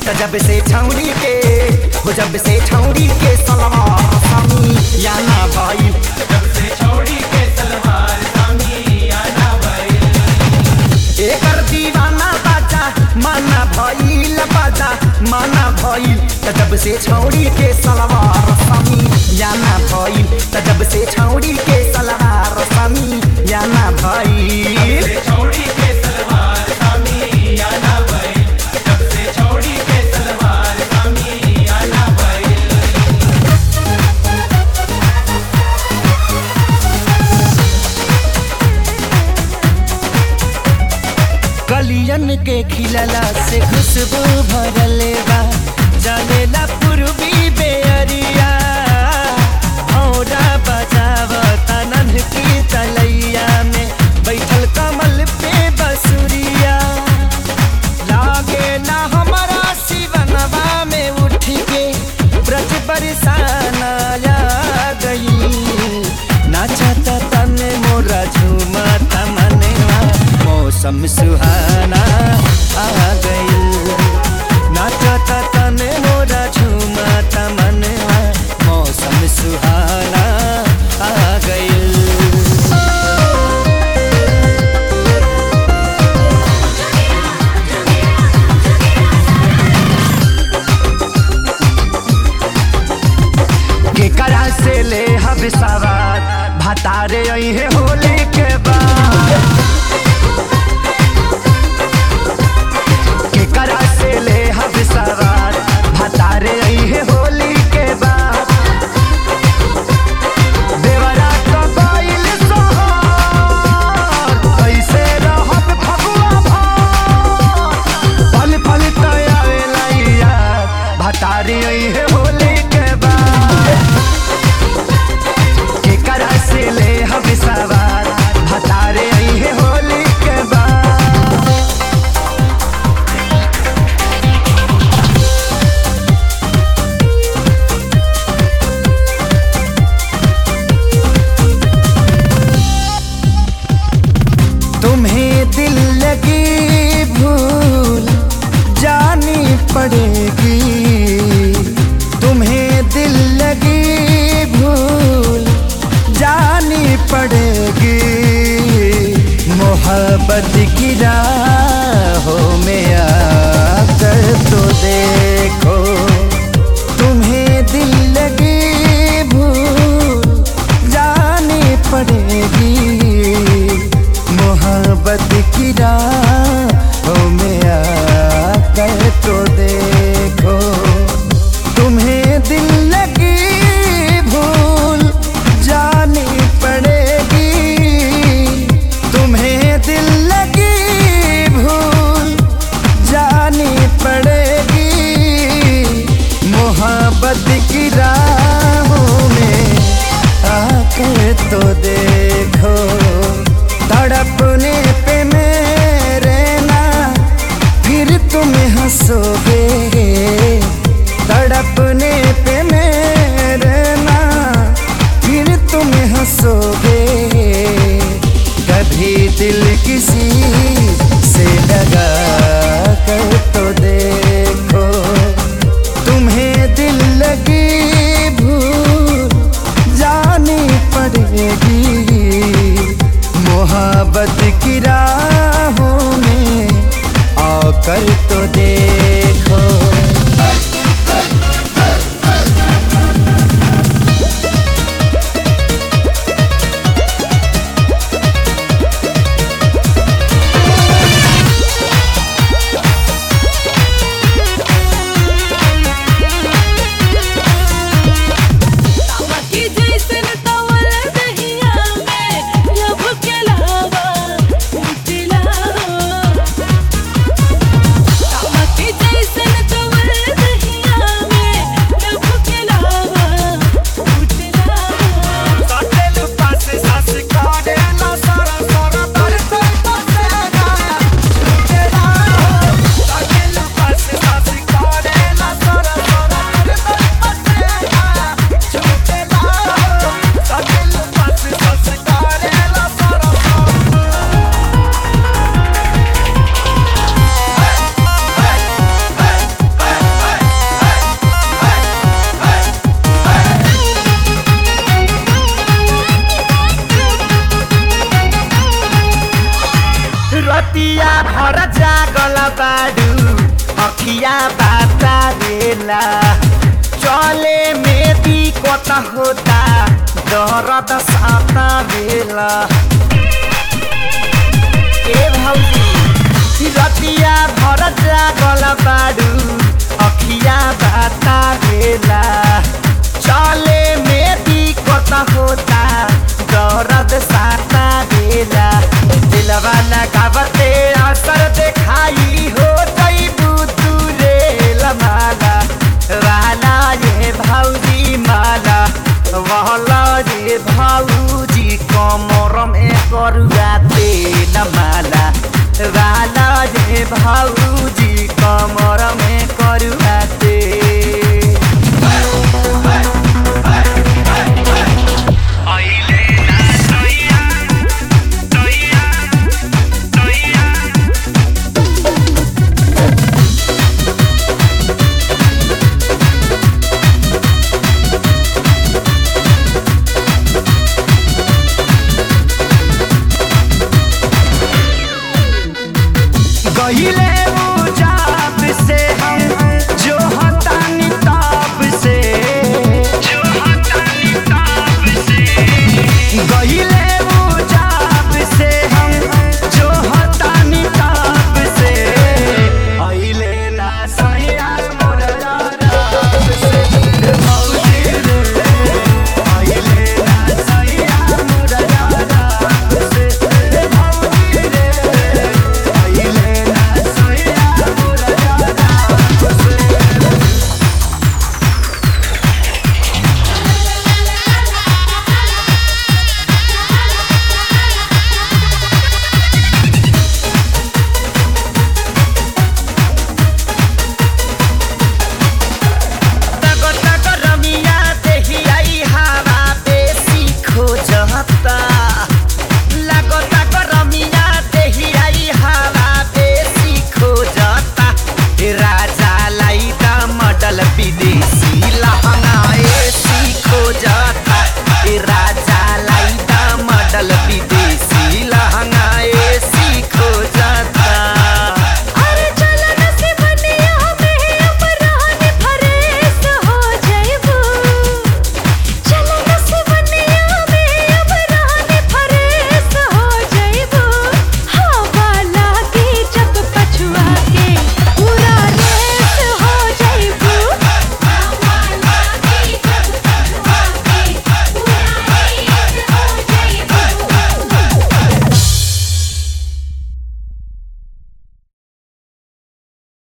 त जब से छौड़ी के हो जब से छौड़ी के सलवार सामी या ना भाई जब से छोड़ी के सलवार सामी आना भाई एकर दीवाना बाजा माना भइल बाजा माना भइल त जब से छौड़ी के सलवार सामी या ना भइल त जब से छौड़ी के सलवार सामी या ना भइल से छोड़ी के सलवार सामी आना भाई जब से छोड़ी के सलवार सामी आना भाई कलियन के खिलला से खुशबू भरले बा जलेला पूर्वी बेअरिया औरा बजाव तनन की तलैया में बैठल कमल पे बसुरिया लागे ना हमारा शिवनवा में उठ के ब्रज बरसाना आ गई नाचता तने मोरा झूमता मनवा मौसम सुहाना आ गई नाचता तने मोरा झूमता मनवा मौसम सुहाना आ गई केकरा से ले हब सवार भतारे है होली के बाद केकरा से ले हब सवार भतारे है होली के बाद देवरा तो गइल सोहर कैसे रहब फगुआ भर पल पल तयावेला यार भतारी है होली के बाद केकरा से ले हम सवार भतारे है होली के बाद तुम्हें दिल लगी भूल जानी पड़ेगी तुम्हें दिल लगी भूल जानी पड़ेगी मोहब्बत की राहों में आकर तो देखो तुम्हें दिल लगी भूल जानी पड़ेगी मोहब्बत की राहों में आकर तो देखो तुम्हें दिल लगी भूल जानी पड़ेगी तुम्हें दिल लगी भूल जानी पड़ेगी रतिया भर जागल बाडू अखिया बाता बेला चले में दिक्कत होता दर्द साता बेला ए भौजी रतिया भर जागल बाडू अखिया बाता बेला चले में दिक्कत होता दर्द साता बेला दिलवा लगावते असर देखाई हो जईबू तू रे माला वाला ये भौजी माला वहला ये भौजी कमर में करुआ तेल माला वाला ये भौजी कमर में